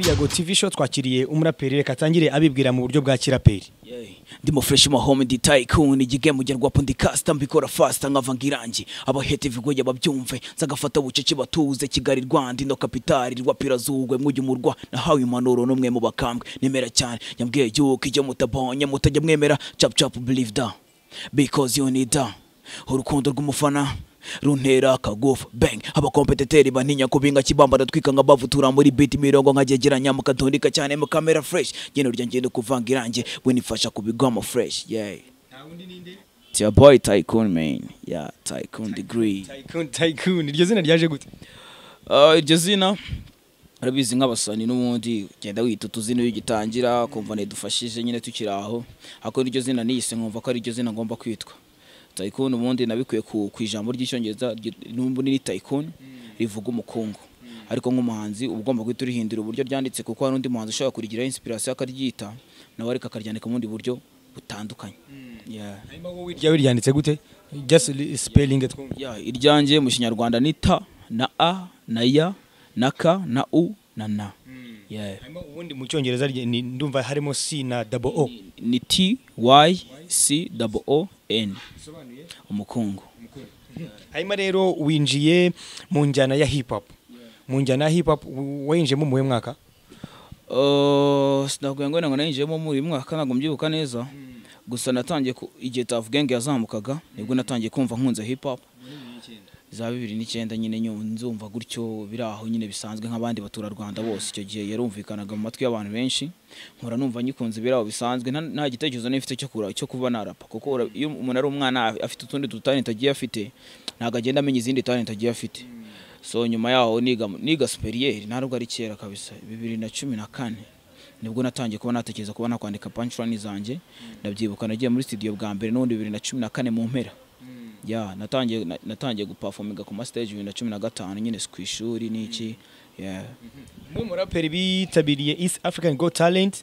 yego tv show twakiriye umuraperi reka atangire abibwira mu buryo bwa kiraperi ndimo fresh mahome nditaye kuni igihembo ngerwapo ndikasta mbikora fasta nkava ngirangi abahete vigoya babyumve nzagafata bucece batuze kigali rwanda ino kapitali rwapira zugwe mwujya umurwa nahawe impanuro n'umwe mu bakambwe nemera cyane nyambwiye yuko ijya mutabonye mutajya mwemera chap chap believe da because you need da urukundo rw'umufana runtera akagufa bang abakompeteteri bantinya kubinga kibamba ndatwika nka bavu tura muri beat mirongo nkagegeranya mukatondika cyane mu kamera fresh ngendo rya ngendo kuvanga irange we nifasha kubigwamo fresh yeah It's your boy Tycoon man yeah Tycoon degree tycoon iryo zina ryaje gute Ah, iryo zina arabizi nk'abasani n'ubundi ugenda wita utuzina iyo ugitangira kumva ntidufashije nyine tukiri aho ariko iryo zina niyise nkumva ko ari iryo zina ngomba kwitwa tayikoni ubundi nabikuye ku, ku ijambo ry'icyongereza ry- n'ubundi ni tayikoni rivuga umukungu ariko nk'umuhanzi uba ugomba guhita urihindura uburyo ryanditse kuko hari undi muhanzi ushobora kurigiraho inspiration akaryita nawe ariko akaryandika mu bundi buryo butandukanye yeah. hanyuma wowe iryawe ryanditse gute just li- spelling twumve ya iryanjye mu kinyarwanda ni ta na a na ya na ka na u na na Yeah. hanyuma ubundi mu cyongereza rye- ni- ndumva harimo c na double o ni t y c double o n umukungu hanyuma rero winjiye mu njyana ya hip hop mu njyana ya hip hop w- wayinjiyemo mu mwaka Uh, sinakugira ngo ntabwo nayinjiyemo muri uyu mwaka ntabwo mbyibuka neza gusa natangiye ku- igihe Tuff Gang yazamukaga nibwo natangiye kumva nkunze hip hop za bibiri n'icyenda nyine nyu- nzumva gutyo biri aho nyine bisanzwe nk'abandi baturarwanda bose icyo gihe yarumvikanaga mu matwi y'abantu benshi nkora numva nyikunze biri aho bisanzwe nta- nta gitekerezo n'ifite cyo kura- cyo kuba narapa kuko ura- iyo umuntu ari umwana afite utundi dutalenti agiye afite ntabwo agenda amenya izindi talenti agiye afite so nyuma yaho niga niga superieri ntabwo ari kera kabisa bibiri na cumi na kane nibwo natangiye kuba natekereza kuba nakwandika punchline zanjye ndabyibuka nagiye muri studio bwa mbere n'ubundi bibiri na cumi na kane mu mpera ya natangiye na- natangiye guperforminga ku ma stage bibiri na cumi na gatanu nyine si ku ishuri n'iki yeah. umwe mu muraperi bitabiriye east african go talent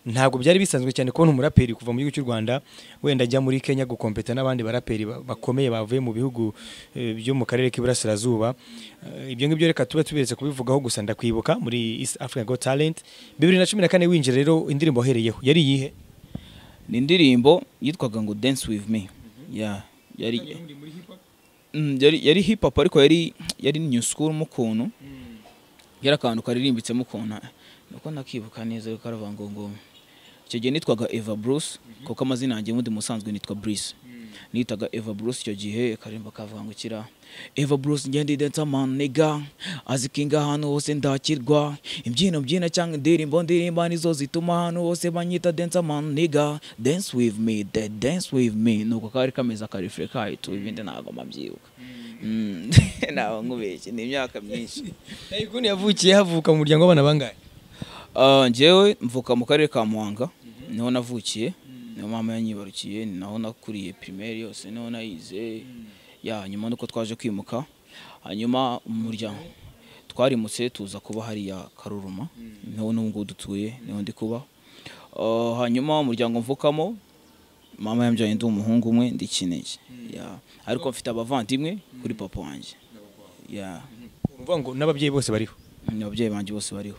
ntabwo byari bisanzwe cyane kubona umuraperi kuva mu gihugu cy'u rwanda wenda ajya muri kenya gukompeta n'abandi baraperi ba- bakomeye bavuye mu bihugu eh, byo mu karere k'iburasirazuba Eh, ibyo ngibyo reka tube tuberetse kubivugaho gusa ndakwibuka muri east african go talent bibiri na cumi na kane winjira rero indirimbo wahereyeho yari iyihe ni indirimbo yitwaga ngo dance with me yeah. yari, Mm, yari, yari hip hop ariko yari yari new school mu kuntu yari akantu karirimbitsemo ukuntu nuko nakibuka neza ariko aravuga ngo ngo icyo gihe nitwaga Eva Bruce kuko amazina yanjye ubundi musanzwe nitwa Bruce nitaga Eva Bruce icyo gihe karirimba kavuga ngo kira Eva Bruce ngende dance man nigga azikinga hano hose ndakirwa imbyino mbyina cyangwa indirimbo ndirimba nizo zituma hano hose banyita dance man nigga dance with me the dance with me nuko kari kameze akarefure kayo tu ibindi ntabwo mabyibuka Mm. ntabwo nkubeshye ni imyaka myinshi tayikuni yavukiye havuka mu muryango w'abana bangahe Ah, njyewe mvuka mu karere ka muhanga niho navukiye niho mama yanyibarukiye ni naho nakuriye primaire yose niho nayize ya nyuma nuko twaje kwimuka hanyuma umuryango twarimutse tuza kuba hariya karuruma niho n'ubungubu dutuye niho ndi kuba Ah, hanyuma umuryango mvukamo mama yambyaye ndi umuhungu umwe ndi kinege Ya. ariko mfite abavandimwe kuri papa wanjye ya uruvuga ngo n'ababyeyi bose bariho ni ababyeyi banjye bose bariho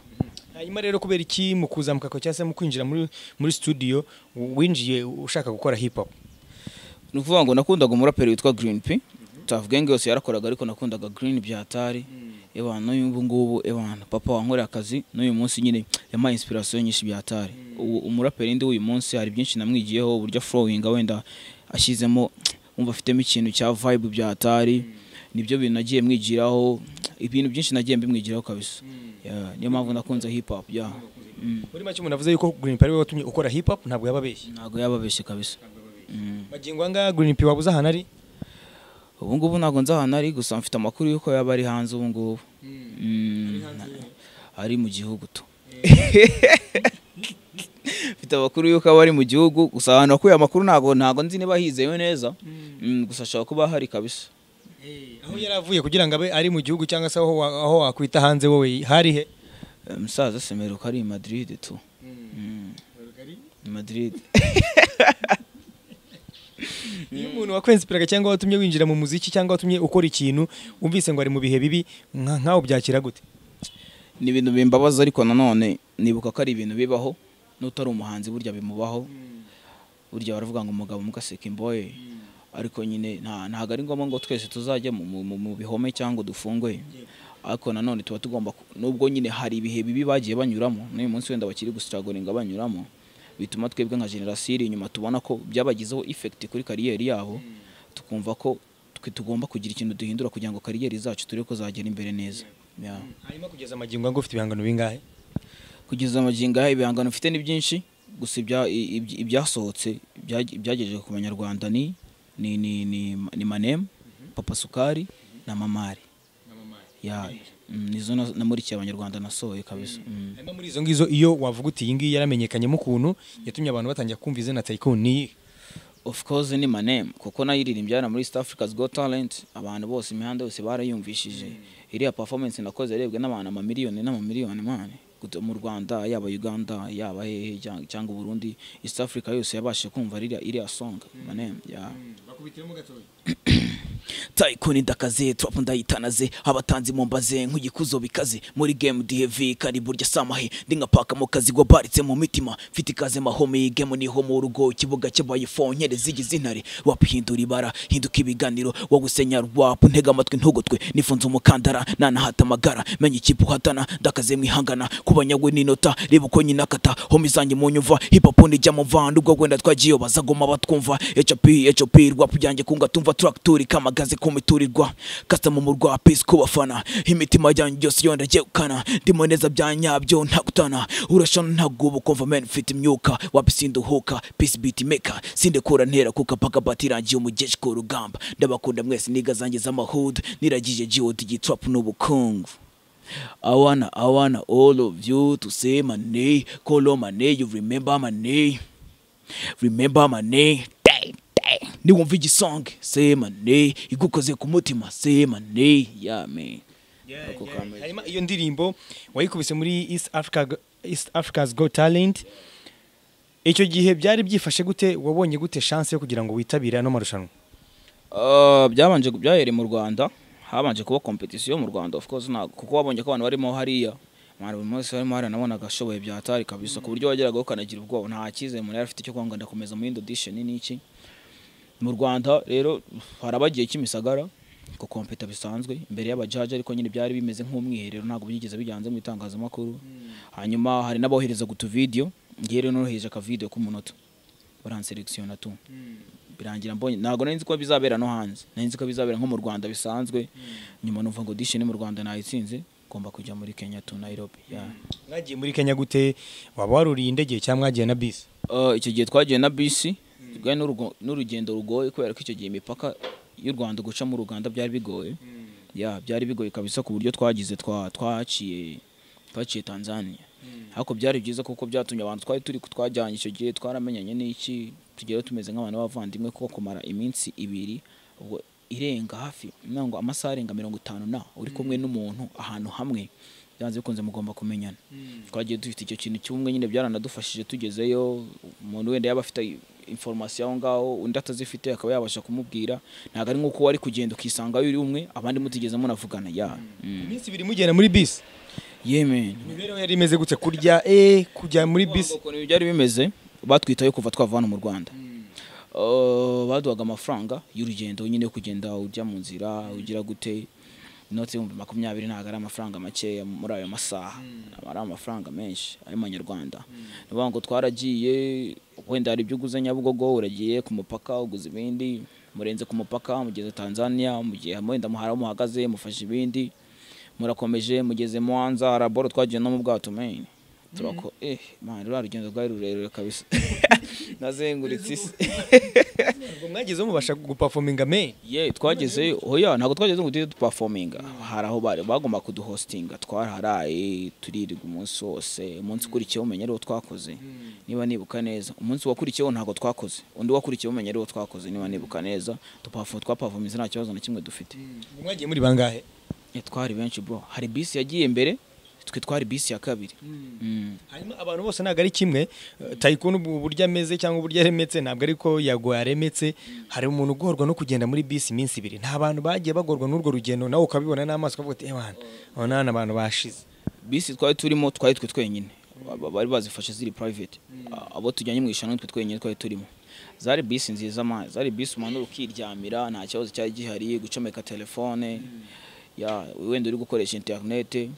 hanyuma rero kubera iki mu kuzamuka kwawe cyangwa se mu kwinjira muri muri studio winjiye ushaka gukora hip hop ni ukuvuga ngo nakundaga umuraperi witwa Green P Tuff Gang yose yarakoraga ariko nakundaga Green byatari ebana n'ubu ngubu ebana papa wankoreye akazi n'uyu munsi nyine yampaye inspiration nyinshi byatari ubu umuraperi ndi w'uyu munsi hari byinshi namwigiyeho uburyo flowinga wenda ashyizemo wumva afitemo ikintu cya vibe byatari nibyo bintu nagiye mwigiraho ibintu byinshi nagiye mbimwigiraho kabisa Yeah, niyo mpamvu nakunze hip hop yeah. Mm. muri make umuntu avuze yuko Green P ari we watumye ukora hip hop ntabwo yababeshye ntabwo yababeshye kabisa Mm. magingo anga Green P wabuze ahantu ari ubu ngubu ntabwo nzi ahantu ari gusa mfite amakuru y'uko yaba ari hanze ubu ngubu Mm, ari mu gihugu tu mfite amakuru y'uko aba ari mu gihugu gusa ahantu wakuye amakuru ntabwo ntabwo nzi niba hizewe neza Mm, gusa ashobora kuba hari kabisa aho yari avuye kugira ngo abe ari mu gihugu cyangwa se aho wa- aho wakwita hanze wowe hari he Eh, musaza semeruka ari i madiride tu Mm. i madiride iyo umuntu wakwensipiraga cyangwa watumye winjira mu muziki cyangwa watumye ukora ikintu wumvise ngo ari mu bihe bibi nka- nkaho byakira gute ni ibintu bimbabaza ariko nanone nibuka ko ari ibintu bibaho n'utari umuhanzi burya bimubaho burya baravuga ngo umugabo mugaseka imboye ariko nyine nta- ntabwo ari ngombwa ngo twese tuzajya mu- mu mu- mu bihome cyangwa dufunge ariko nanone tuba tugomba ku- nubwo nyine hari ibihe bibi bagiye banyuramo n'uyu munsi wenda bakiri gustragoringa banyuramo bituma twebwe nka generasiyo iri inyuma tubona ko byabagizeho effect kuri kariyeri yabo tukumva ko twe tugomba kugira ikintu duhindura kugira ngo kariyeri zacu turebe ko zagera imbere neza Yeah. hanyuma kugeza amagingo ngo ufite ibihangano bingahe kugeza amagingo aya ibihangano mfite ni byinshi gusa ibya- i- ibya- ibyasohotse ibyaje- ibyagejeje ku banyarwanda ni ni ni ni, ni manemu papa sukari na mamari ya mm, nizo na- namurikiye abanyarwanda nasohoye kabisa Mm. hanyuma muri izo ngizo iyo wavuga uti iyi ngiyi yaramenyekanyemo ukuntu yatumye abantu batangira kumva izina tayiko ni iyihe? of course ni manemu kuko nayiririmbye hano muri east africa's got talent abantu bose imihanda yose barayumvishije iriya performance nakoze yarebwe n'abantu amamiliyoni n'amamiliyoni mani Guto- mu rwanda yaba uganda yaba hehe cyangwa- cyangwa uburundi east africa yose yabashije kumva ririya iriya song manemu ya tayikoni ndakaze turapu ndayitanaze abatanzi mumbaze nk'igikuzo bikaze muri game dihevi kari burya samahe ndi nka pakamo kazi gwabaritse mu mitima mfite ikaze mahomi game niho mu rugo ikibuga cyabaye fo nkere zigize intare rwap hindura ibara hinduka ibiganiro wo gusenya rwap ntega amatwi ntugotwe nifunze umukandara nanahata amagara menya ikipe uhatana ndakaze mwihangana kubanyagwe n'inota reba uko nyina akata homi zanjye munyumva hip hop ndijya mu vandu ubwo wenda twagiye bazagoma batwumva hop hop rwap byanjye kunga tumva track turi kamagaze ku miturirwa kasitama mu rwa peace ku bafana imitima yanjye yose yonda ryegukana ndimo neza bya nyabyo ntagutana urashana ntagubu kumva men mfite imyuka wapi sinduhuka peace beat maker sindekura ntera kuka paka batirangiye umugeshi ku rugamba ndabakunda mwese niga zanjye z'amahudu niragije jiwodi gitrap n'ubukungu I wanna, I wanna all of you to say my name, call on my name, you remember my name, remember my name. Dang, dang. Niwumva igisong, say my name, igukoze ku mutima, say my name, yeah man. Ako kameze. hanyuma iyo ndirimbo wayikubise muri east africa east africa's go talent icyo gihe byari byifashe gute wabonye gute chance yo kugira ngo witabire ano marushanwa Uh, byabanje byahereye mu rwanda habanje kuba competition mu rwanda of course ntabwo kuko wabonye ko abantu barimo hariya abantu buri munsi barimo hariya nabonaga ashoboye byatari kabisa ku buryo wageragaho ukanagira ubwoba nta cyizere umuntu yari afite cyo kwanga ndakomeza mu yindi audition n'iki mu rwanda rero hari abagiye kimisagara ku kompeta bisanzwe imbere y'abajaji ariko nyine byari bimeze nk'umwiherero ntabwo byigeze biganze mu itangazamakuru hanyuma hari n'abohereza utuvidiyo ngewe rero noroheje akavidiyo k'umunota baranseregisiyo na tu birangira mbonye ntabwo nari nzi ko bizabera no hanze nari nzi ko bizabera nko mu rwanda bisanzwe nyuma numva ngo dishini mu rwanda nayitsinze ngomba kujya muri kenya tu nayirobi mwagiye muri kenya gute waba waruriye indege cyangwa mwagiye na bisi icyo gihe twagiye na bisi rwari n'urugo- n'urugendo rugoye kubera ko icyo gihe imipaka y'u rwanda guca mu uganda byari bigoye ya byari bigoye kabisa ku buryo twagize twa- twaciye twaciye tanzania ariko byari byiza kuko byatumye abantu twari turi twajyanye icyo gihe twaramenyanye n'iki tugera tumeze nk'abantu b'abavandimwe kuko kumara iminsi ibiri ubwo irenga hafi ntabwo amasaha arenga mirongo itanu na uri kumwe n'umuntu ahantu hamwe byanze bikunze mugomba kumenyana twagiye dufite icyo kintu cy'ubumwe nyine byaranadufashije tugezeyo umuntu wenda yaba afite inforomasiyo aho ngaho undi atazifite akaba yabasha kumubwira ntabwo ari nk'uko wari kugenda ukisangayo uri umwe abandi mutigeze munavugana ya Mm. iminsi ibiri mugenda muri bisi yemen imibereho yari imeze gute kurya eh kujya muri bisi bisi ukuntu byari bimeze batwitayo kuva twava hano mu rwanda Uh, baduhaga amafaranga y'urugendo nyine yo kugenda ujya mu nzira ugira gute inoti y'ibihumbi makumyabiri ntabwo ari amafaranga makeya muri ayo masaha Ntabwo ari amafaranga menshi ay'amanyarwanda ni ukuvuga ngo twaragiye wenda hari ibyo uguze nyabugogo uragiye ku mupaka uguze ibindi murenze ku mupaka mugeze tanzania mugiye wenda muhara aho muhagaze mufashe ibindi murakomeje mugeze mwanza haraboro twagiye no mu bwato meni turako eh man rura rugendo rwari rurerure kabisa nazenguritse isi ubwo mwagezeho mubasha gupafominga me ye twagezeyo oya ntabwo twageze ngo tujye dupafominga hari aho bari bagomba kuduhostinga twaraharaye turirirwa umunsi wose umunsi ukurikiyeho umenya ariwo twakoze niba nibuka neza umunsi wakurikiyeho ntabwo twakoze undi wakurikiyeho umenya ariwo twakoze niba nibuka neza tupafo twapafomize nta kibazo na kimwe dufite ubwo mwagiye muri bangahe Eh, twari benshi bro hari bisi yagiye mbere twe twari bisi ya kabiri Mm. hanyuma abantu bose ntabwo ari kimwe eh, tayikuni ubu uburyo ameze cyangwa uburyo aremetse ntabwo ariko yagoye aremetse hari umuntu ugorwa no kugenda muri bisi iminsi ibiri nta bantu bagiye bagorwa n'urwo rugendo nawe ukabibona n'amaso ukavuga uti ewana urabona hano abantu bashize bisi twari turimo twari twe twenyine ba- bari bazifashe ziri private Ah, abo tujyanye mu ishanwa twe twenyine twari turimo zari bisi nziza ma zari bisi umanura ukiryamira nta kibazo cyari gihari gucomeka telefone ya wenda uri gukoresha interinete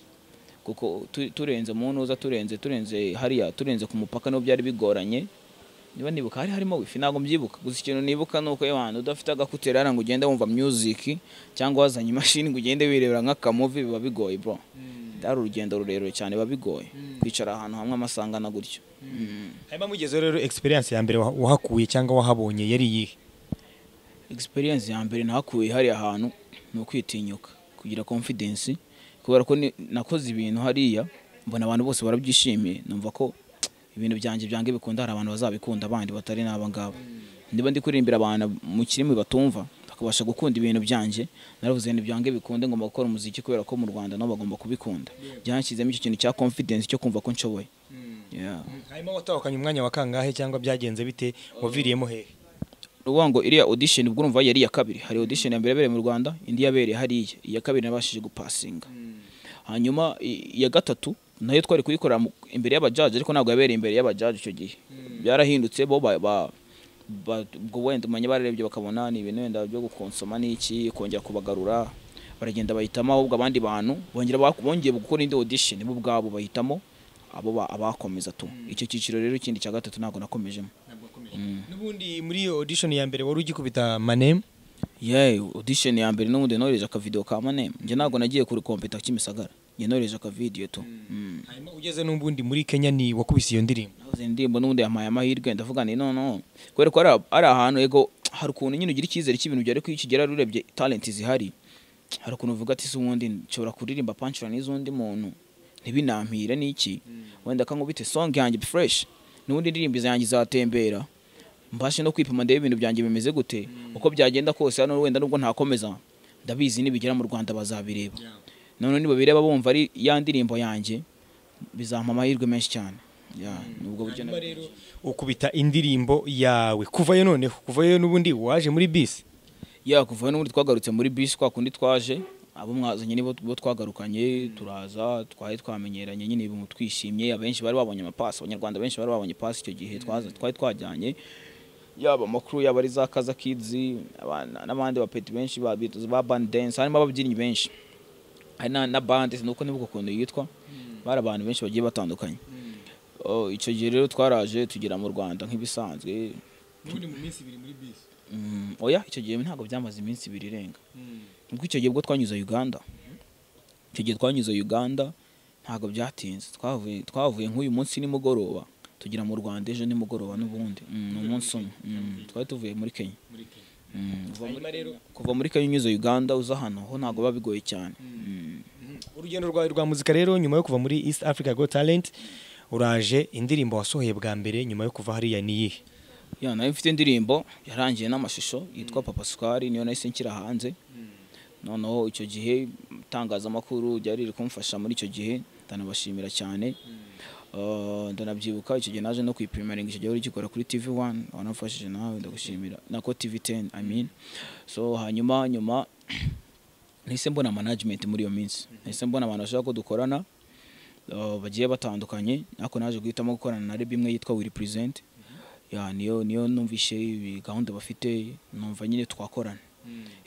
kuko tu- turenze mu ntuza turenze turenze hariya turenze ku mupaka niho byari bigoranye niba nibuka hari harimo wifi ntabwo mbyibuka gusa ikintu nibuka ni uko abantu udafite agakuteri hariya ngo ugende wumva music cyangwa wazanye imashini ngo ugende wirebera nk'akamuvi biba bigoye bro ari urugendo rurerure cyane biba bigoye kwicara ahantu hamwe amasangana gutyo Mm. hanyuma mugezeho rero experience ya mbere wa- wahakuye cyangwa wahabonye yari iyihe experience ya mbere nahakuye hariya hantu ni ukwitinyuka kugira confidence kubera ko ni- nakoze ibintu hariya mbona abantu bose barabyishimiye numva ko ibintu byanjye byange bikunda hari abantu bazabikunda abandi batari n'aba ngabo niba ndi kuririmbira abantu mu kirimi batumva bakabasha gukunda ibintu byanjye naravuze ibintu byange bikunde ngomba gukora umuziki kubera ko mu Rwanda nabo bagomba kubikunda byanshyizemo icyo kintu cya confidence cyo kumva ko nshoboye yeah. hanyuma watahukanye umwanya wa kangahe cyangwa byagenze bite waviriyemo hehe uvuga ngo iriya audition ubwo urumva yari iya kabiri hari audition ya mbere yabereye mu Rwanda indi yabereye hariya iya kabiri nabashije gupasinga hanyuma i- iya gatatu nayo twari kuyikorera mu- imbere y'abajaji ariko ntabwo yabereye imbere y'abajaji icyo gihe byarahindutse bo ba- ba- ba- ubwo wenda umanye bararebye bakabona ni ibintu wenda byo gukonsoma n'iki kongera kubagarura baragenda bahitamo ahubwo abandi bantu bongera bak- bongeye gukora indi audition bo ubwabo bahitamo abo ba- abakomeza tu icyo cyiciro rero ikindi cya gatatu ntabwo nakomejemo n'ubundi muri iyo audition ya mbere wari ugikubita maneme yewe audition ya mbere n'ubundi nohereje akavidewo ka manema njye ntabwo nagiye kurikompeta kimisagara njye nohereje akavidewo tu Mm. hanyuma ugeze n'ubundi muri kenya ni wakubise iyo ndirimbo nahoze indirimbo n'ubundi yampaye amahirwe ndavuga ni nono kubera ko ari- ari ahantu ego hari ukuntu nyine ugira icyizere cy'ibintu byari kukigera urebye talent zihari hari ukuntu uvuga ati se ubundi nshobora kuririmba punchline z'undi muntu ntibinampire n'iki wenda kankubite song yanjye fresh n'ubundi indirimbo zanjye zatembera mbashe no kwipima ndebe ibintu byanjye bimeze gute uko byagenda kose hano wenda nubwo ntakomeza ndabizi nibigera mu rwanda bazabireba none nibabireba bumva ari ya ndirimbo yanjye bizampa amahirwe menshi cyane Ya, ni ubwo buryo hanyuma nabigenje. rero ukubita indirimbo yawe kuvayo noneho kuvayo n'ubundi waje muri bisi ya kuva n'ubundi twagarutse muri bisi kwa kundi twaje abo mwazanye nibo bo twagarukanye turaza twari twamenyeranye nyine ibintu twishimye abenshi bari babonye amapasi abanyarwanda benshi bari babonye pasi icyo gihe twaza- twari twajyanye yaba amakuru yaba ari za kaza kids abana- n'abandi bapeti benshi ba Beatles, ba band dance harimo ababyinnyi benshi hari na, na band nuko nibuka ukuntu yitwa bari abantu benshi bagiye batandukanye Oh, icyo gihe rero twaraje tugera mu rwanda nk'ibisanzwe n'ubundi mu minsi ibiri muri bisi Mm, oya icyo gihe ntabwo byamaze iminsi ibiri irenga ubwo icyo gihe ubwo twanyuze Uganda icyo gihe twanyuze Uganda ntabwo byatinze twavuye twavuye nk'uyu munsi nimugoroba tugera mu Rwanda ejo nimugoroba n'ubundi Mm, ni umunsi umwe Mm, twari tuvuye muri Kenya Mm, kuva muri- hanyuma rero kuva muri Kenya unyuze Uganda uza hano ho ntabwo biba bigoye cyane Mm. urugendo rwawe rwa muzika rero nyuma yo kuva muri east africa go talent uraje indirimbo wasohoye bwa mbere nyuma yo kuva hariya ni iyihe ya nayo mfite indirimbo yarangiye n'amashusho yitwa papa sukari niyo nahise nshyira hanze noneho icyo gihe itangazamakuru ryari riri kumfasha muri icyo gihe ndanabashimira cyane Uh, ndanabyibuka icyo gihe naje no kwipimeringa icyo gihe wari ugikora kuri tv one wanamfashije nawe ndagushimira nako tv ten i mean so hanyuma nyuma nahise mbona management muri iyo minsi nahise mbona abantu bashaka ko dukorana uh, bagiye batandukanye ariko naje guhitamo gukorana na reb imwe yitwa wiri present ya niyo niyo numvishe ibi gahunda bafite numva nyine twakorana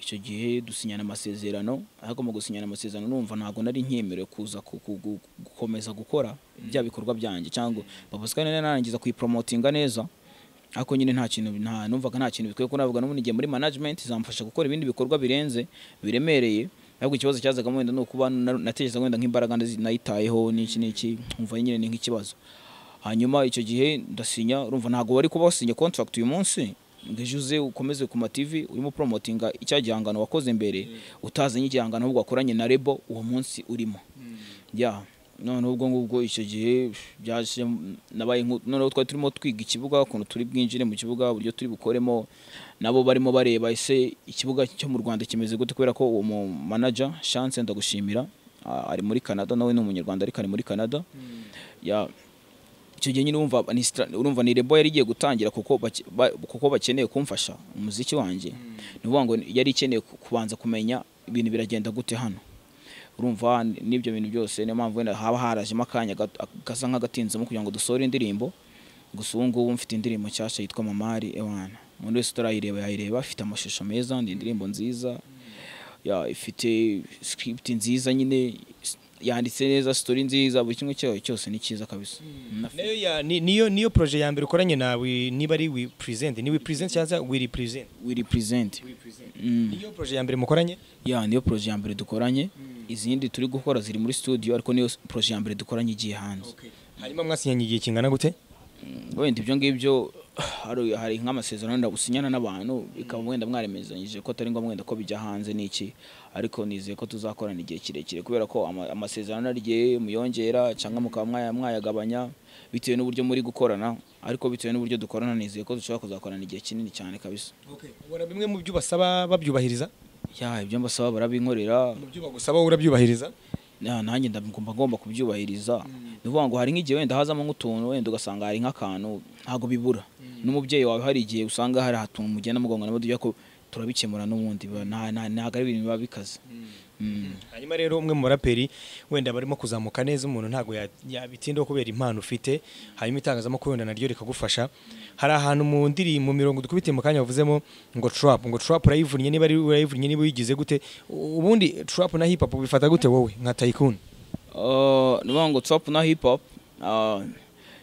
icyo gihe dusinyana amasezerano ariko mu gusinyana amasezerano numva ntabwo nari nkemerewe kuza ku- ku- gu- gukomeza gukora bya bikorwa byanjye cyangwa babuzwa nari narangiza kuyiporomotinga neza ariko nyine nta kintu nta numvaga nta kintu bikwiye ko navuga n'ubundi ngiye muri management zamfasha gukora ibindi bikorwa birenze biremereye ariko ikibazo cyazagamo wenda ni ukuba na- natekereza wenda nk'imbaraga ndazi- nayitayeho n'iki n'iki nkumva nyine ni nk'ikibazo hanyuma icyo gihe ndasinya urumva ntabwo bari kuba wasinya contract uyu munsi ngo ejo uze ukomeze ku mativi urimo promotinga icya gihangano wakoze mbere utazanye igihangano ahubwo wakoranye na rebo uwo munsi urimo ya noneho ubwo ngubwo icyo gihe byaje nabaye nku- noneho twari turimo twiga ikibuga ukuntu turi bwinjire mu kibuga uburyo turi bukoremo nabo barimo bareba ese ikibuga cyo mu Rwanda kimeze gute kubera ko uwo mu manager Chance ndagushimira a- ari muri Canada nawe ni umunyarwanda ariko ari muri Canada ya icyo gihe nyine urumva ni stra- urumva ni rebo yari igiye gutangira kuko bake- ba- kuko bakeneye kumfasha umuziki wanjye ni ukuvuga ngo yari ikeneye ku- kubanza kumenya ibintu biragenda gute hano urumva n- n'ibyo bintu byose niyo mpamvu wenda haba harajemo akanya gato- gasa nk'agatinzemo kugira ngo dusore indirimbo gusa ubu ngubu mfite indirimbo nshyashya yitwa mamari ewana umuntu wese utarayireba yayireba ifite amashusho meza ni indirimbo nziza ya ifite script nziza nyine s- yanditse neza story nziza buri kimwe cyayo cyose ni cyiza kabisa Nafite- Nayo ya- ni- niyo niyo projet ya mbere ukoranye nawe niba ari we present ni we present cyangwa we represent we represent Mm. niyo projet ya mbere mukoranye ya niyo projet ya mbere dukoranye izindi turi gukora ziri muri studio ariko niyo projet ya mbere dukoranye igiye hanze hanyuma mwasinyanye igihe kingana gute Mm, wenda ibyo ngibyo hari hari nk'amasezerano wenda usinyana n'abantu bikaba wenda mwaremezanyije ko atari ngombwa wenda ko bijya hanze n'iki ariko nizeye ko tuzakorana igihe kirekire kubera ko ama- amasezerano arigiye muyongera cyangwa mukaba mwaya- mwayagabanya bitewe n'uburyo muri gukorana ariko bitewe n'uburyo dukorana nizeye ko dushobora kuzakorana igihe kinini cyane kabisa ubona bimwe mu byo basaba babyubahiriza ya ibyo mbasaba barabinkorera mu byo bagusaba wowe urabyubahiriza na- nanjye ndagomba ngomba kubyubahiriza ni ukuvuga ngo hari nk'igihe wenda hazamo nk'utuntu wenda ugasanga hari nk'akantu ntabwo bibura n'umubyeyi wawe hari igihe usanga hari ahantu mugenda mugongana nabo tujya ko turabikemura n'ubundi ba- nta- nta- ntabwo ari ibintu biba bikaze Mm. hanyuma rero umwe mu baraperi wenda barimo kuzamuka neza umuntu ntabwo ya- yabitindaho kubera impano ufite hanyuma itangazamakuru wenda naryo rikagufasha hari ahantu mu ndiri mu mirongo dukubitiye mu kanya wavuzemo ngo trap ngo trap urayivunnye niba ari urayivunnye niba uyigize gute ubundi trap na hip hop bifata gute wowe nka tycoon Uh, ni ukuvuga ngo top na hip hop uh,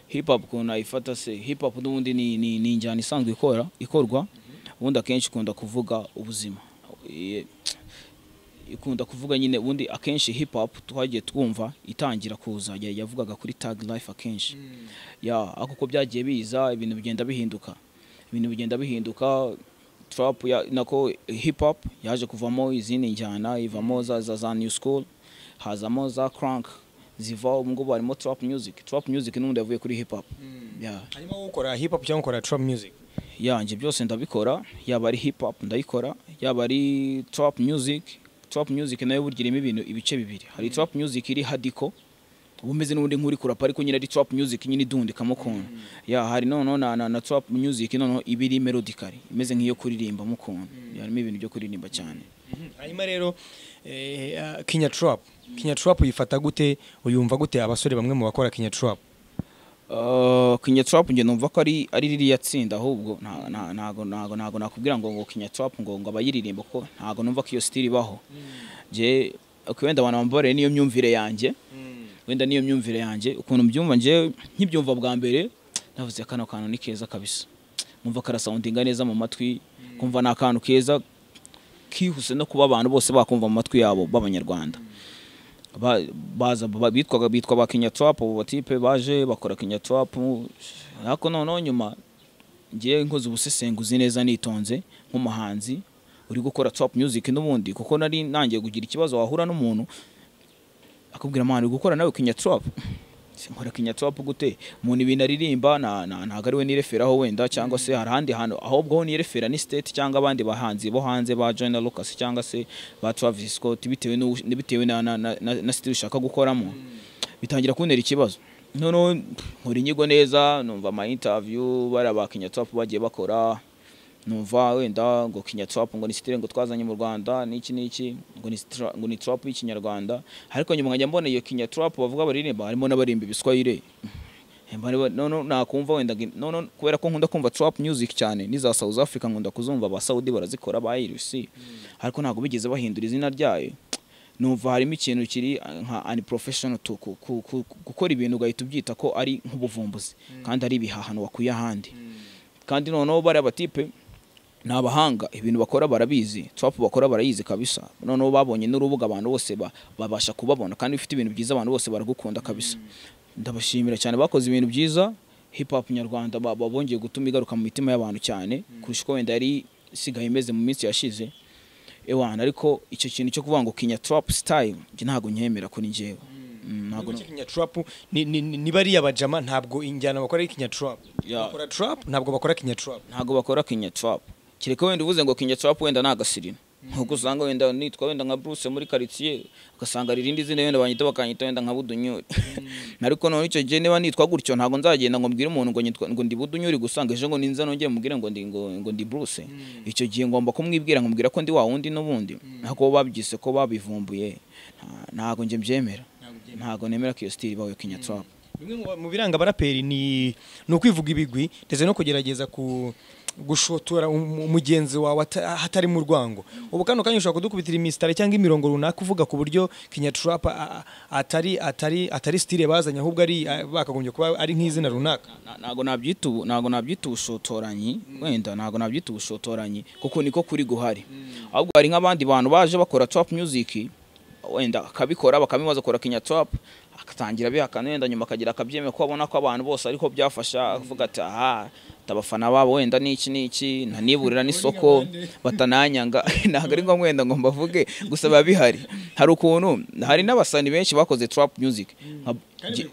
hip hop ukuntu nayifata se hip hop n'ubundi ni, ni, ni injyana isanzwe ikora ikorwa ubundi akenshi ikunda kuvuga ubuzima Iye- ikunda kuvuga nyine ubundi akenshi hip hop twagiye twumva itangira kuza ya- yavugaga kuri tag life akenshi ya ariko uko byagiye biza ibintu bigenda bihinduka ibintu bigenda bihinduka trap ya, nako hip hop yaje kuvamo izindi njyana ivamo za, za, za new school hazamo za crank ziva ubu ngubu harimo trap music trap music n'ubundi yavuye kuri hip hop ya harimo wowe ukora hip hop cyangwa ukora trap music yanje byose ndabikora yaba ari hip hop ndayikora yaba ari trap music trap music nayo burya irimo ibintu ibice bibiri hari trap music iri hadiko uba umeze n'ubundi nk'uri kurapa ariko nyine ari trap music nyine idundikamo ukuntu ya hari noneho na, na, na trap music noneho iba iri melodically imeze nk'iyo kuririmbamo ukuntu Ya, harimo ibintu byo kuririmba cyane hanyuma rero eh, ah, Kenya trap Kenya trap uyifata gute uyumva gute abasore bamwe mu bakora Kenya trap Uh, Kenya Trap nge numva ko ari ari ririya tsinda ahubwo nta- nta- ntago ntago ntago nakubwira ngo ngo Kenya Trap ngo ngo abayiririmba kuko ntago numva ko iyo style ibaho. Je wenda abantu bambareye niyo myumvire yanjye. Wenda niyo myumvire yanjye ukuntu mbyumva nje nkibyumva bwa mbere navuze kano kantu ni keza kabisa. Numva karasoundinga neza mu matwi kumva ni akantu keza kihuse no kuba abantu bose bakumva mu matwi yabo b'abanyarwanda ba- baza ba- bitwaga bitwa ba Kenya Trap ubu batipe baje bakora Kenya Trap ariko noneho nyuma ngiye nkoze ubusesenguzi neza nitonze nk'umuhanzi uri gukora trap music n'ubundi kuko nari nangiye kugira ikibazo wahura n'umuntu akubwira mwana uri gukora nawe Kenya Trap Se nkora Kenya Trap gute umuntu ibintu aririmba na- na- ntabwo ari we nireferaho wenda cyangwa se hari ahandi hantu ahubwo ho nirefera ni state cyangwa abandi bahanzi bo hanze ba Joyner Lucas cyangwa se ba Travis Scott bitewe n'u- bitewe na na na, na, na state ushaka gukoramo bitangira kuntera ikibazo noneho nkora inyigo neza numva ama interview bari aba Kenya Trap bagiye bakora numva wenda ngo Kenya Trap ngo ni style ngo twazanye mu Rwanda n'iki n'iki ngo ni stra- ngo ni trap y'ikinyarwanda ariko nyuma nkajya mbona iyo Kenya Trap bavuga baririmba harimo n'abarimba ibiswahili Emba niba- noneho nakumva wenda ngi- noneho kubera ko nkunda kumva trap music cyane n'iza South Africa nkunda kuzumva ba Saudi barazikora ba IRC ariko ntabwo bigeze bahindura izina ryayo numva harimo ikintu kiri uh, nka unprofessional to ku- ku- ku- gukora ibintu ugahita ubyita ko ari nk'ubuvumbuzi kandi ari ibihahano wakuye ahandi kandi noneho bariya batipe ni abahanga ibintu bakora barabizi trap bakora barayizi kabisa noneho babonye n'urubuga abantu bose ba- babasha kubabona kandi bifite ibintu byiza abantu bose baragukunda kabisa ndabashimira cyane bakoze ibintu byiza hip hop nyarwanda ba- ba- bongeye gutuma igaruka mu mitima y'abantu cyane kurusha uko wenda yari isigaye imeze mu minsi yashize ewana ariko icyo kintu cyo kuvuga ngo kinya trap style njye ntabwo nyemera kuri njyewe Mm, ntabwo Nubwo Kenya trap ni ni- ni- ni bariya bajama ntabwo injyana bakora ari Kenya trap Ya. bakora trap ntabwo bakora Kenya trap ntabwo bakora kinya trap kereka wenda uvuze ngo kinya trap wenda ni agasirino nkuko usanga wenda nitwa wenda nka Bruce muri quartier ugasanga ririndi zina wenda banyita bakanyita wenda nka budunyuri ariko none icyo gihe niba nitwa gutyo ntabwo nzagenda ngo mbwire umuntu ngo nyitwa ngo ndi budunyuri gusanga ejo ngo ninza nongeye mubwire ngo ndi ngo ngo ndi Bruce icyo gihe ngomba kumwibwira nkumubwira ko ndi wa wundi n'ubundi ntabwo babyise ko babivumbuye Nta- ntabwo njye mbyemera ntabwo nemera ko iyo style ibawe kinyatswap bimwe mu- mu biranga abaraperi ni ni ukwivuga ibigwi ndetse no kugerageza ku gushotora um- umugenzi wawe ata- hatari mu rwango ubu kano kanya ushobora kudukubitira imisitari cyangwa imirongo runaka uvuga ku buryo kinyatrap atari atari atari style bazanye ahubwo ari a- bakagombye kuba ari nk'izina runaka Na- ntabwo nabyita ubu- ntabwo nabyita ubushotoranyi wenda ntabwo nabyita ubushotoranyi kuko niko kuri guhari ahubwo hari nk'abandi bantu baje bakora trap music wenda akabikora bakabimaza akora kinya trap agatangira bihakana wenda nyuma akagira akabyemera ko abona ko abantu bose ariko byafasha avuga ati aha abafana babo wenda n'iki n'iki ntaniburira n'isoko batananyanga ntabwo ari ngombwa wenda ngo mbavuge gusa biba bihari hari ukuntu hari n'abasani benshi bakoze trap music nka- Gi-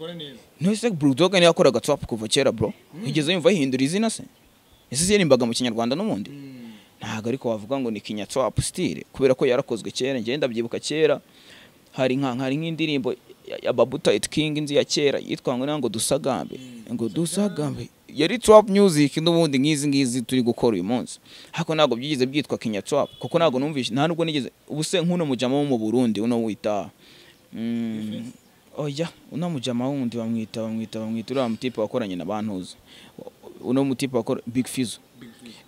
Ntese Bulldog niyo yakoraga trap kuva kera bro. Igeze yumva yihindura izina se. Ese yaririmbaga mu kinyarwanda n'ubundi. Ntabwo ariko wavuga ngo ni kinya trap style kubera ko yarakozwe kera ngenda ndabyibuka kera. Hari nka hari nk'indirimbo ya- ya Babuta It King inzi ya kera yitwa ngo nango dusagambe. Ngo dusagambe. Yari trap music n'ubundi nk'izi ngizi turi gukora uyu munsi. Hako ntabwo byigeze byitwa kinya trap kuko ntabwo numvishe nta nubwo nigeze ubuse nk'uno mujama wo mu Burundi uno wita Mm, oya uno mujama wundi bamwita bamwita bamwita uriya mutipe wakoranye na bantuza uno mutipe wakora big fizo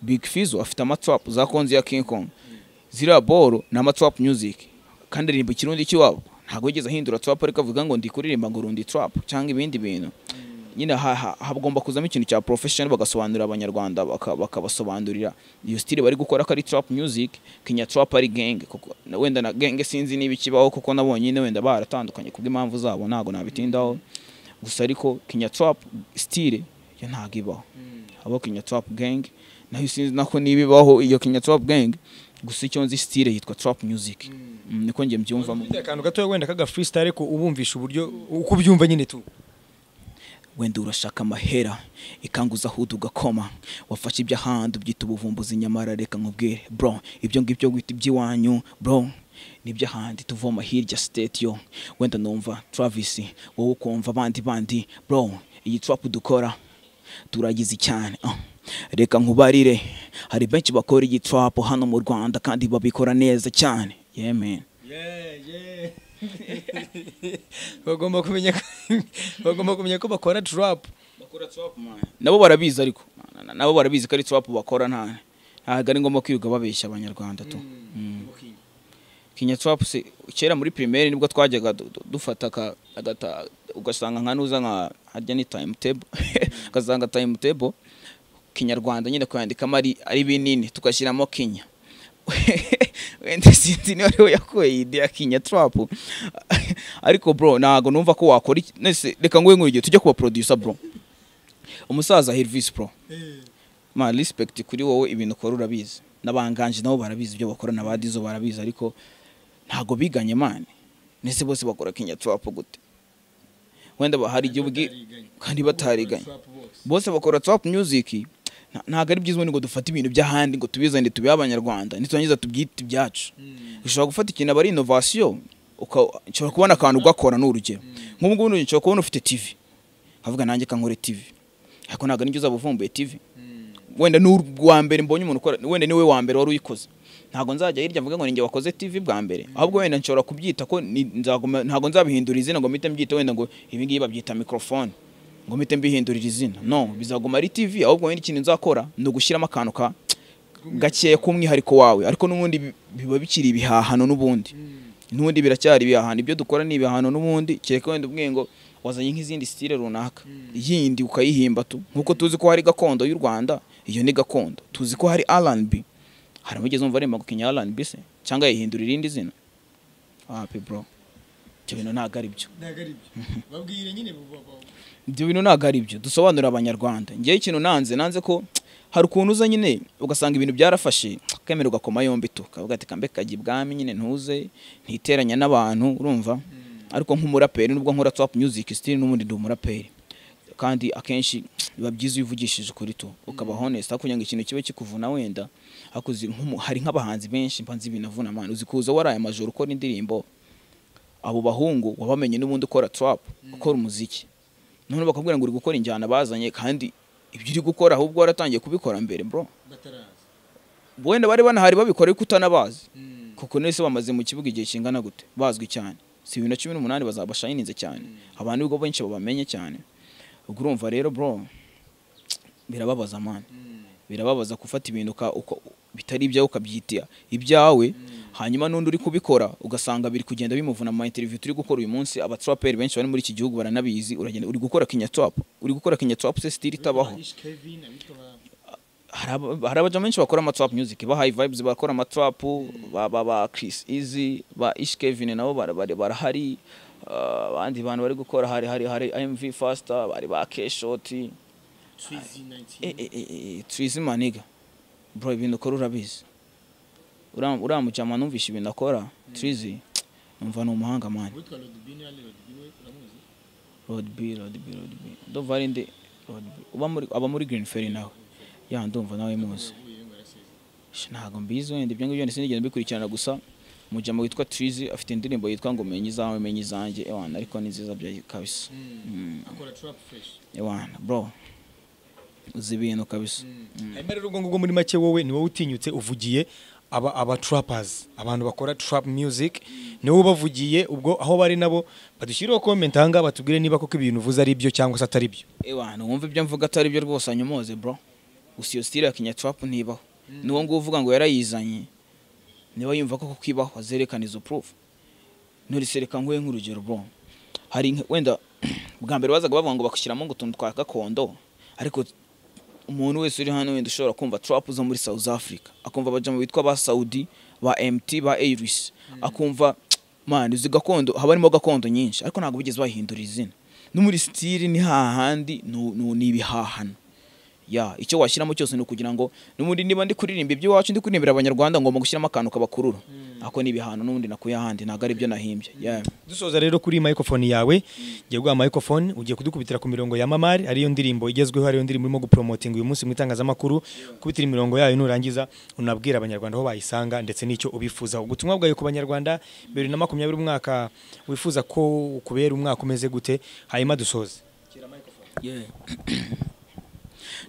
big fizo afite amatwap za konzi ya king kong ziriya boro ni amatwap music kandi aririmba ikirundi cy'iwabo ntabwo yigeze ahindura trap ariko avuga ngo ndi kuririmba ngo rundi trap cyangwa ibindi bintu nyine ha- ha- hagomba kuzamo ikintu cya profession bagasobanurira abanyarwanda baka- bakabasobanurira iyo style bari gukora ko ari trap music kinya trap ari genge kuko na- wenda na genge sinzi niba ikibaho kuko nabonye nyine wenda baratandukanye kubw'impamvu zabo ntabwo nabitindaho gusa ariko kinya trap style yo ntabwo ibaho abo kinya trap gang nayo sinzi nako niba ibaho iyo kinya trap gang gusa icyo nzi style yitwa trap music Mm, niko njye mbyumvamo Ufite akantu gatoya wenda kaga freestyle ariko ubumvisha uburyo uko ubyumva nyine tu wenda urashaka amahera ikanguza ahudu ugakoma wafashe iby'ahandi ubyita ubuvumbuzi nyamara reka nkubwire bro ibyo ngibyo wita iby'iwanyu bro n'iby'ahandi tuvoma hirya state yo wenda numva travis wowe ukumva abandi bandi bro iyi trap dukora turagize cyane ah. reka nkubarire hari benshi bakora iyi trap hano mu rwanda kandi babikora neza cyane yeah man bagomba kumenya ko- bagomba kumenya ko bakora trap nabo barabizi ariko Na- na- nabo barabizi ko ari swap bakora nta ntabwo ari ngombwa kwirirwa babeshya abanyarwanda tu kinya swap se kera muri primaire nibwo twajyaga du- du- dufata aka- agata ugasanga nka nuza nka harya ni time table ugasanga time table kinyarwanda nyine kuyandikamo ari ari binini tugashyiramo kinya wenda sinzi niba ariwe yakuye iyi idea ya kinya trap ariko bro ntabwo numva ko wakora iki- nese reka nguhe nk'urugero tujye kuba producer bro umusaza Hervis Pro ma respect kuri wowe ibintu ukora urabizi n'abanganje nabo barabizi ibyo bakora n'abadizo barabizi ariko ntago biganye mane nese bose bakora kinya trap gute wenda ba- hari igihe ubwi kandi batariganye bose bakora trap music nta- ntabwo ari byiza ubundi ngo dufate ibintu by'ahandi ngo tubizane tubihe abanyarwanda niturangiza tubyite ibyacu ushobora gufata ikintu aba ari innovation uka- ushobora kubona akantu ugakora ni urugero nk'ubu ngubu ushobora kubona ufite tv avuga nanjye kankore tv ariko ntabwo nibyo uzabuvumbuye tv wenda ni uwa mbere mbonye umuntu ukora wenda niwe wa mbere wari uyikoze ntabwo nzajya hirya mvuga ngo ninjye wakoze tv bwa mbere ahubwo wenda nshobora kubyita ko ni- nzaguma- ntabwo nzabihindura izina ngo mpite mbyite wenda ngo ibi ngibi babyita mikorofone ngo mpite mbihindurira izina no bizaguma ari tv ahubwo wenda ikintu nzakora ni ugushyiramo akantu ka gakeya k'umwihariko wawe ariko n'ubundi bi- biba bikiri ibihahano n'ubundi n'ubundi biracyari ibihahano ibyo dukora ni ibihahano n'ubundi kereka wenda ubwiye ngo wazanye nk'izindi stile runaka yindi ukayihimba tu nk'uko tuzi ko hari gakondo y'u rwanda iyo ni gakondo tuzi ko hari rnb hari abigeze umva aremba gukinya rnb se cyangwa yihindura irindi zina wapi bro ibyo bintu ntabwo ari byo babwire nyine ibyo bintu ntabwo ari byo dusobanurira abanyarwanda ngewe ikintu nanze nanze ko hari ukuntu uza nyine ugasanga ibintu byarafashe ukemera ugakoma yombi tu ukavuga ati kambe kajya ibwami nyine ntuze ntiteranya n'abantu urumva ariko nk'umuraperi nubwo nkora trap music still n'ubundi ndi umuraperi kandi akenshi biba byiza iyo uvugishije ukuri tu ukaba honest hakugira ngo ikintu kibe kikuvuna wenda hakuzi nk'umu- hari nk'abahanzi benshi mba nzi ibintu avuna amana uzi kuza waraye amajoro ukora indirimbo abo bahungu wabamenye n'ubundi ukora trap ukora umuziki none bakubwira ngo uri gukora injyana bazanye kandi ibyo uri gukora ahubwo waratangiye kubikora mbere bro wenda bari banahari babikora ariko utanabazi kuko nese bamaze mu kibuga igihe kingana gute bazwi cyane si bibiri na cumi n'umunani bazaba shayininze cyane abantu nibwo benshi babamenye cyane ubwo urumva rero bro birababaza mani birababaza gufata ibintu uka- uka- bitari ibyawe ukabyitira ibyawe hanyuma n'undi uri kubikora ugasanga biri kugenda bimuvuna ama interview turi gukora uyu munsi abatraperi benshi bari muri iki gihugu baranabizi uragenda uri gukora kinyatrap uri gukora kinyatrap se sitiri itabaho hari aba- hari abajama benshi bakora amatrap music ba high vibes bakora amatrap ba ba ba Chris Easy ba Ish Kevin nabo bara- bara- barahari ah, abandi bantu bari gukora hari hari hari MV Faster bari ba K Shot eh eh eh Trizi Maniga bro ibintu ukora urabizi uriya uriya mujama numvishe ibintu akora Trizi numva ni umuhanga man Road B Road B Road B ndumva ari ndi Road B uba muri aba muri Green Ferry nawe ya ndumva nawe muzi Sh, ntabwo mbizi wenda ibyo ngibyo byose sinigeze mbikurikirana gusa umujama witwa Trizi afite indirimbo yitwa ngo menye izawe menye izanjye ewana ariko ni nziza bya kabisa Mm. ewana bro uzi ibintu kabisa hanyuma rero ubwo ngubwo muri make wowe ni wowe utinyutse uvugiye aba aba trappers abantu bakora trap music ni wowe ubavugiye ubwo aho bari nabo badushyireho comment aha ngaha batubwire niba koko ibintu uvuze ari byo cyangwa se atari byo ewana wumva ibyo mvuga atari byo rwose anyomoze bro gusa iyo style ya kinyatrapu ntibaho n'uwo nguwo uvuga ngo yarayizanye niba yumva ko kwibaho azerekana izo proof nurisereka nguhe nk'urugero bro hari nk- wenda bwa mbere bazaga bavuga ngo bakushyiramo ngo utuntu twa gakondo ariko umuntu wese uri hano wenda ushobora kumva trap zo muri South Africa akumva abajama bitwa ba Saudi ba MT ba Airis akumva man izi gakondo haba harimo gakondo nyinshi ariko ntabwo bigeze bahindura izina no muri style ni hahandi nu- nu- ni ibihahano ya icyo washyiramo cyose ni ukugira ngo n'ubundi niba ndi kuririmba iby'iwacu ndi kuririmbira abanyarwanda ngomba gushyiramo akantu kabakurura ako ni ibihano n'ubundi nakuye ahandi ntabwo ari ibyo nahimbye yeah. dusoza rero kuri microphone yawe ngiye guha microphone ugiye kudukubitira ku mirongo ya mamari ariyo ndirimbo igezweho ariyo ndirimbo irimo gupromotinga uyu munsi mu itangazamakuru kubitira imirongo yayo nurangiza unabwira abanyarwanda aho bayisanga ndetse n'icyo ubifuzaho ubutumwa bwawe ku banyarwanda bibiri na makumyabiri umwaka wifuza ko kubera umwaka umeze gute hanyuma dusoze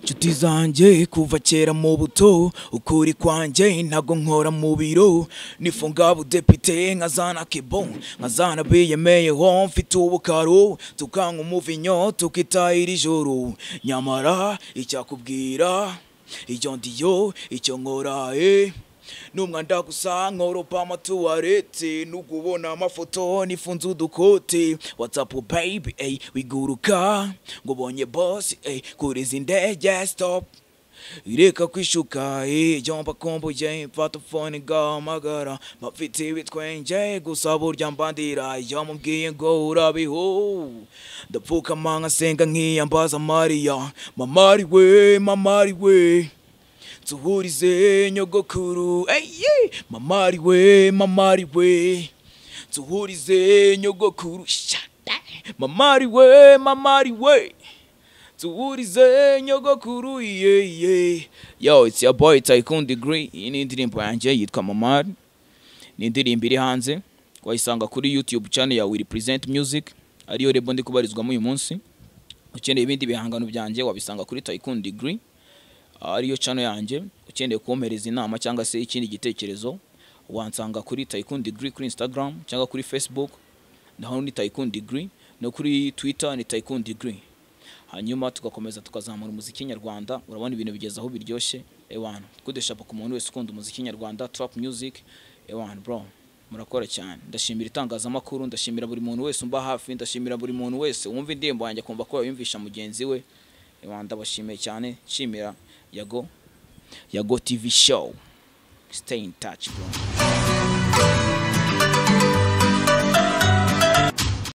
nshuti zanjye kuva kera mu buto ukuri kwanjye ntago nkora mu biro nifunga budepite nkazana kibo nkazana biyemeyeho mfite ubukaro tukanywa umuvinyo tukitahira ijoro nyamara icyakubwira icyo ndiyo icyo nkoraye numwanda gusa nkoropa amatuwarete nugubona amafoto nifunze udukote whatsapp baby ey wiguruka ngubonye boss ey kuri izi ndege stop ireka kwishuka ey jomba komboye mfata fone gahamagara mafite ibitwenje gusa burya mbandira iyo mubwiye ngo urabiho ndapfukama nkasenga nkiyambaza mariya mamari we mamari we tuhurize nyogokuru eye mamari we mamari we tuhurize nyogokuru shada mamari we mamari we tuhurize nyogokuru yeye yo it's your boy tycoon degree iyi ni indirimbo yanjye yitwa mamari ni indirimbo iri hanze wayisanga kuri youtube channel ya will present music ariyo rebo ndi kubarizwamo uyu munsi ukeneye ibindi bihangano byanjye wabisanga kuri tycoon degree ariyo channel yanjye ukeneye kumpereza inama cyangwa se ikindi gitekerezo wansanga kuri Tycoon Degree kuri Instagram cyangwa kuri Facebook naho ni Tycoon Degree no kuri Twitter ni Tycoon Degree hanyuma tugakomeza tukazamura umuziki nyarwanda urabona ibintu bigeze aho biryoshye ewana kudeshapa ku muntu wese ukunda umuziki nyarwanda trap music ewana bro murakora cyane ndashimira itangazamakuru ndashimira buri muntu wese umba hafi ndashimira buri muntu wese wumva indirimbo yanjye akumva ko yayumvisha mugenzi we ewana ndabashimiye cyane nshimira yago yago tv show stay in touch bro